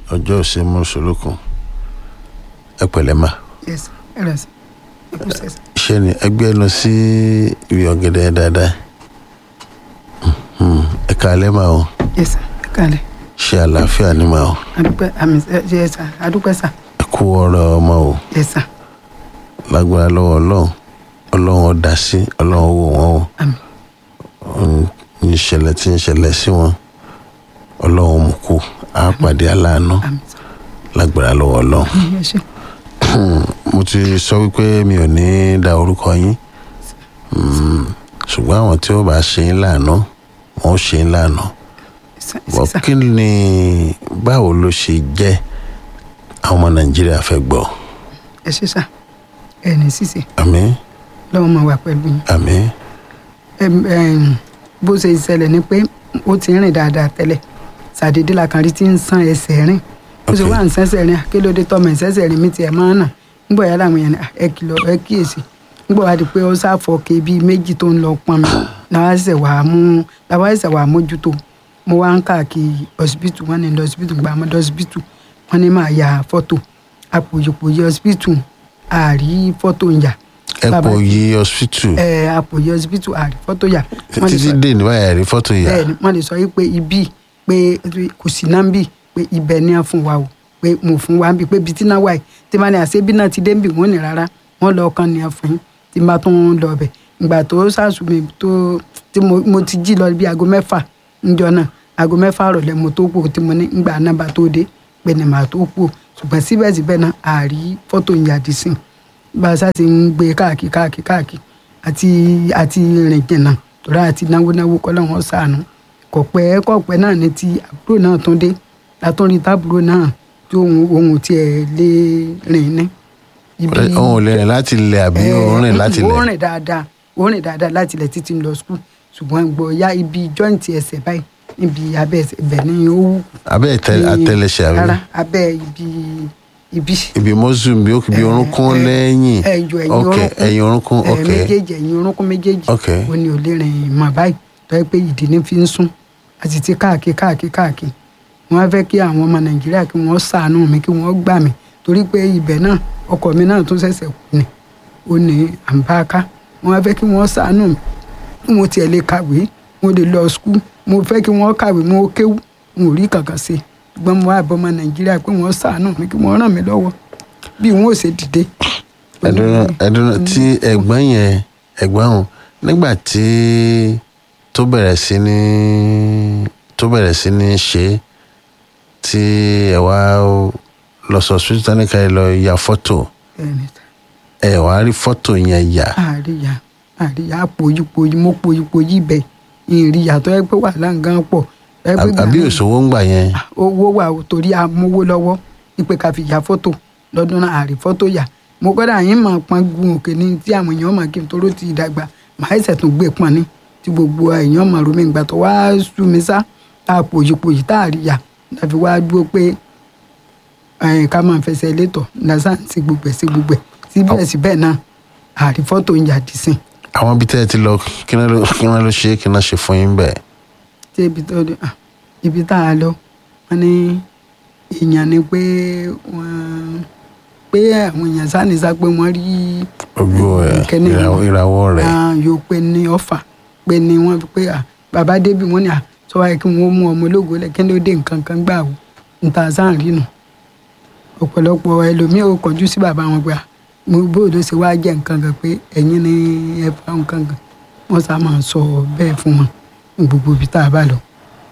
ọjọ́ òsè mọ́ṣọ́lókun ẹ pẹ̀lẹ́ mà yes ẹ rẹ sà ẹ kú sẹsà ṣé ni ẹgbẹ́ lọ sí ibi ọ̀gẹ̀dẹ̀ dáadáa Mhm. ẹ kàálẹ́ mà o yes sà ẹ kálẹ̀ ṣe àlàáfíà ni mà o adúpẹ́ àmì ẹ yes sà adúpẹ́ sà ẹ kú ọ̀rọ̀ ọmọ o yes sà lágbára lọ́wọ́ ọlọ́run ọlọ́run ó dá sí ọlọ́run ó wò wọ́n o àmì Ohun ìṣẹ̀lẹ̀ tí ń ṣẹlẹ̀ sí wọn ọlọ́run mú kú á pàdé aláàánú àmì sà lágbára lọ́wọ́ ọlọ́run. ẹ ṣe mo ti sọ wípé mi ò ní da orúkọ yín Mm, ṣùgbọ́n àwọn tí ó bá ṣe yín láàánú wọn ó ṣe yín láàánú. sà bọ́ sà kí ni báwo ló ṣe jẹ́ àwọn ọmọ nàìjíríà fẹ́ gbọ́ ẹ ṣe sà ẹ ní sísè àmín lọ́wọ́ máa wà pẹ̀lú yín àmín Em, em, bó ṣe ṣẹlẹ̀ ni pé ó ti rìn dáadáa tẹ́lẹ̀ ṣàdédé la kan rí tí ń san ẹsẹ̀ rìn ó ṣe Ok. wá ń sẹ́sẹ̀ rìn kí ló dé tọ́mọ ìṣẹ́sẹ̀ rìn mi tiẹ̀ máa ń nà nígbà yàrá àwọn yẹn ẹ kìlọ̀ ẹ kíyèsí nígbà wá di pé ó sáfọ̀ ké bíi méjì tó ń lọ pọn mi làwọn ẹsẹ̀ wà á mú làwọn ẹsẹ̀ wà á mójútó mo wá ń káàkiri ọsibítù wọn ní ọsibítù gba ọmọdé ọsibítù wọn ní máa ya fọ́tò àpòyìpòyì ọsibítù àrí fọ́tò ń yà ẹ Bàbá- pò yí hospital ẹ àpòyì ọsibítù àrí fọ́tò yà Wọ́n lè títí sọ- dé ní báyà rí fọ́tò yà bẹ́ẹ̀ ni wọ́n lè sọ yìí pé ibi pé kò sí náà ń bì pé ibẹ̀ ni a fún wa o pé mo fún wa ń bì pé ibi tí náà wà yìí tí wọ́n ní àṣẹ bí náà ti dé ń bì wọ́n ní rárá wọ́n lọ kàn ní ẹ̀fọn yín tí n bá tún lọ bẹ̀ ìgbà tó sàṣùmí tó tí mo mo ti jí lọ bí aago mẹ́fà níjọ náà aago mẹ́fà rọ̀lẹ́ mo tó kú tí mo ní ìgbà náà bá tó dé pé ni màá tó kú ṣùgbọ́n síbẹ̀síbẹ̀ náà àárí fọ́tò ìyàdí sìn bá a sá ti ń gbé káàkiri káàkiri káàkiri àti àti rìn jìnnà torí àti náwó náwó kọ́ lọ́wọ́ sànù kò pẹ́ kò pẹ́ náà ní ti àbúrò náà tún dé látúndì tábúrò náà tí ohun ohun tiẹ̀ lé rìn ní. ibi- òun ò lè rìn láti ilẹ̀ àbí òun rìn láti ó ilẹ̀ rìn dáadáa ó rìn dáadáa láti ilẹ̀ títí ń lọ skul ṣùgbọ́n gbọ́ ya ibi jọ́ǹtì ẹsẹ̀ báyìí níbi abẹ́ ẹsẹ̀ ibẹ̀ ni ó wù. abẹ́ ìtẹ- ní- àtẹlẹsẹ̀ àbí rárá abẹ́ ibi ibi ibi mọ́sùn bí ó bí orúnkún lẹ́yìn ẹ̀yọ ẹ̀yìn ok orúnkún ẹ̀yìn orúnkún ẹ̀, ok méjèèjì ẹ̀yìn orúnkún méjèèjì Ok. ó ní ò lè rìn mọ́ báyìí tó yẹ pé ìdí ní fi ń sún àti ti káàkiri káàkiri káàkiri wọ́n á fẹ́ kí àwọn ọmọ nàìjíríà kí wọ́n ṣàánú mi kí wọ́n gbà mí torí pé ibẹ̀ náà ọkọ mi náà tún ṣẹ̀ṣẹ̀ kú ni ó ní àǹbáká wọ́n á fẹ́ kí wọ́n ṣàánú mi kí mo tiẹ̀ lè kàwé mo lè lọ skul mo fẹ́ kí wọ́n kàwé mo kéwú mo ò rí kankan sí ṣùgbọ́n mo wá bọ́ ọmọ nàìjíríà pé wọ́n ṣàánú mi kí wọ́n ràn mí lọ́wọ́ bí wọn ò ṣe dìde. ẹdùnú ẹdùnú tí ẹ̀gbọ́n yẹn ẹ̀gbọ́n òun nígbà tí tó bẹ̀rẹ̀ sí ní tó bẹ̀rẹ̀ sí ní ṣe tí ẹ wá lọ sọ hospital ní ká ẹ lọ ya fọ́tò Ẹni tá. ẹ wá rí fọ́tò yẹn yà àríyá àríyá àpòyípoyí mo poyípoyí ibẹ̀ ìrìyà tó yẹ pé wà láǹgán pọ̀ tó yẹ pé àbí- àbí gbà náà òṣòwò ń gbà yẹn owó wà ó torí amówó lọ́wọ́ ìpè ká fi ya fọ́tò lọ́dún náà àrí fọ́tò yà mo gbọ́dọ̀ àyín máa pọn gun òkè ní tí àwọn èèyàn máa kí n toró ti dàgbà màá ẹsẹ̀ tún gbé pọn ní tí gbogbo èèyàn máa romi ìgbà tó wá sú mi sá tá a pòyípoyí tá a rí yà láfi wá dúró pé ẹ̀, ká máa fẹsẹ̀ létọ̀ lásán sí gbogbo ẹ̀ sí gbogbo ẹ̀ síbẹ̀síbẹ̀ náà àrí fọ́tò ń yà dì sìn àwọn ibi tẹ́ ẹ ti lọ kí náà ló kí náà ló ṣe kí náà ṣe fún yín bẹ́ẹ̀ tí ibi tó dé ah, ibi tá a lọ wọn ní èèyàn ni pé wọn pé àwọn èèyàn sáni sá pé wọn rí gbogbo ẹ ìkíní ìràwọ̀ ìràwọ̀ rẹ̀ ah, yóò pé ní ọfà pé ní wọn fi pé ah, bàbá débi wọn ni à sọ wáyé kí wọn mú ọmọ ológo lẹ kí ló dé nǹkan kan gbà wò níta sáà rí nù ọ̀pọ̀lọpọ̀ ẹlòmíì ò kọjú sí bàbá wọn pé ah, mo bóòdó ṣe wá jẹ́ nǹkan kan pé ẹ̀yin ni ẹ fa nǹkan kan wọ́n sá máa sọ bẹ́ẹ̀ fún wọn ní gbogbo ibi tá a bá lọ.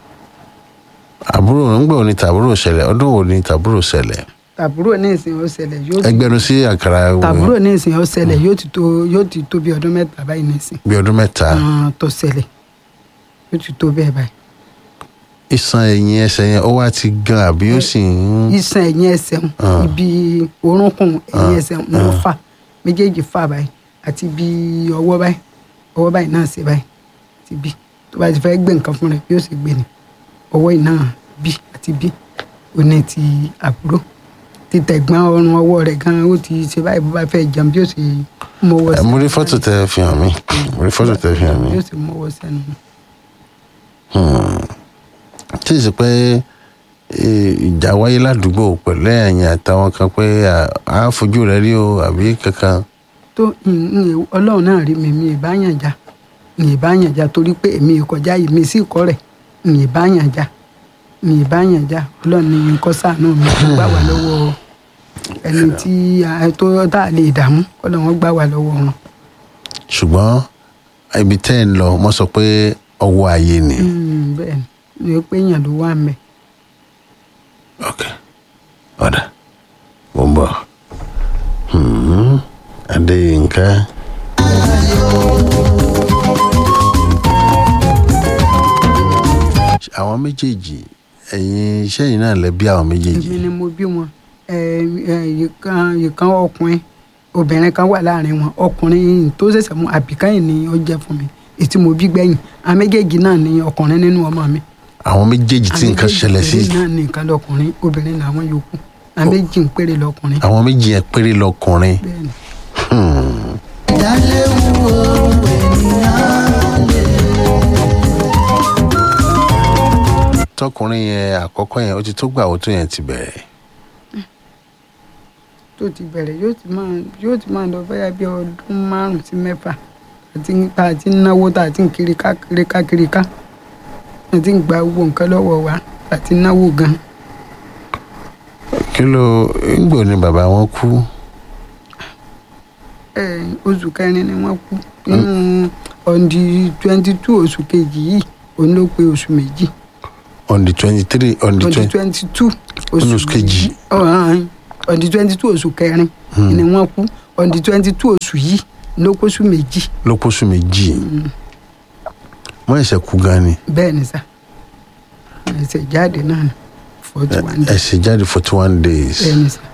àbúrò ńgbà wo ni tàbúrò ṣẹlẹ̀ ọdún wo ni tàbúrò ṣẹlẹ̀ tàbúrò ní ìsìn ó ṣẹlẹ̀ yóò ti ẹgbẹ̀rún sí àkàrà tàbúrò ní ìsìn ó ṣẹlẹ̀ yóò ti tó yóò ti tó bí ọdún mẹ́ta báyìí ní ìsìn bí ọdún mẹ́ta Ah, tó ṣẹlẹ̀ yóò ti tó bẹ́ẹ̀ báyìí. ìsan ẹ̀yìn ẹsẹ̀ yẹn ó wá ti gan àbí ó sì ń iṣan ẹ̀yìn ẹsẹ̀ ń Ah. ibi orúnkún ẹ̀yìn Ah. ẹsẹ̀ ń ló fà méjèèjì fà báyìí àti ibi ọwọ́ báyìí ọwọ́ báyìí náà ṣe báyìí ti bí tó bá ti fẹ́ gbé nǹkan fún rẹ̀ yóò sì gbé ni ọwọ́ yìí náà bí àti bí òní ti àbúrò títẹ̀gbọ́n ọrùn ọwọ́ rẹ̀ gan ó ti ṣe báyìí bó bá fẹ́ jẹun bí ó sì mọ́wọ́ ẹ mo rí fọ́tò tẹ fi hàn mí mo rí fọ́tò tẹ fi hàn mí bí ó sì mọ́wọ́ sẹ́nu. tí ì sì pé eh, ìjà wáyé ládùúgbò pẹ̀lú ẹ̀yìn àtàwọn kan pé à á fojú rẹ rí o àbí kankan tó n- n- ọlọ́run náà rí mi mi ì bá yàn já mi ì bá yàn já torí pé èmi ì kọjá yìí mi sì kọ́ rẹ̀ mi ì bá yàn já mi ì bá yàn já ọlọ́run ní nǹkan sàánú mi kó gbà wá lọ́wọ́ ẹni tí a- tó tá a lè dààmú ọlọ́run gbà wá lọ́wọ́ wọn. ṣùgbọ́n ibi tẹ́ ẹ̀ ń lọ wọ́n sọ pé ọwọ́ ayé ni. Mm, bẹ́ẹ̀ ni mi ò pé èèyàn ló wà mẹ́. ok ọ̀dà mo ń bọ̀ Hmm, adéyínká. àwọn méjèèjì ẹ̀yin iṣẹ́ yìí náà lẹ bí àwọn méjèèjì èmi ni mo bí wọn ẹ ẹ ìkan ìkan ọkùnrin obìnrin kan wà láàrin wọn ọkùnrin tó ṣẹ̀ṣẹ̀ mú àbíkáyìn ni ó jẹ́ fún mi ètí mo bí gbẹ̀yìn àwọn méjèèjì náà ni ọkùnrin nínú ọmọ mi àwọn méjèèjì tí nǹkan Àwọn ṣẹlẹ̀ sí méjèèjì náà ní nǹkan lọkùnrin obìnrin làwọn yòókù àwọn méjì ń péré lọkùnrin àwọn méjì yẹn péré lọkùnrin bẹ́ẹ̀ ni tọkùnrin yẹn àkọ́kọ́ yẹn ó ti tó gbà ó tó yẹn ti bẹ̀rẹ̀ tó ti bẹ̀rẹ̀ yóò ti máa yóò ti máa lọ bẹ́yà bí ọdún márùn-ún sí mẹ́fà àti tá a ti ń náwó tá a ti ń kiri ká kiri ká kiri ká a ti ń gba owó nǹkan lọ́wọ́ wa àti náwó gan kí ló ń gbò ní bàbá wọn kú ẹ oṣù kẹrin ni wọ́n kú nínú ọ̀ndì twenty two oṣù kejì yìí òun ló pé oṣù méjì on the twenty three on the ọ̀ndì twenty twenty two Oṣù kejì. ọ̀ndì twenty two oṣù kẹrin ni wọ́n kú ọ̀ndì twenty two oṣù yìí ló kó oṣù méjì ló pósù méjì wọ́n ẹ̀sẹ̀ kú gan ni bẹ́ẹ̀ ni sà ẹsẹ̀ jáde náà ni forty one days ẹ̀sẹ̀ jáde forty one days bẹ́ẹ̀ ni sà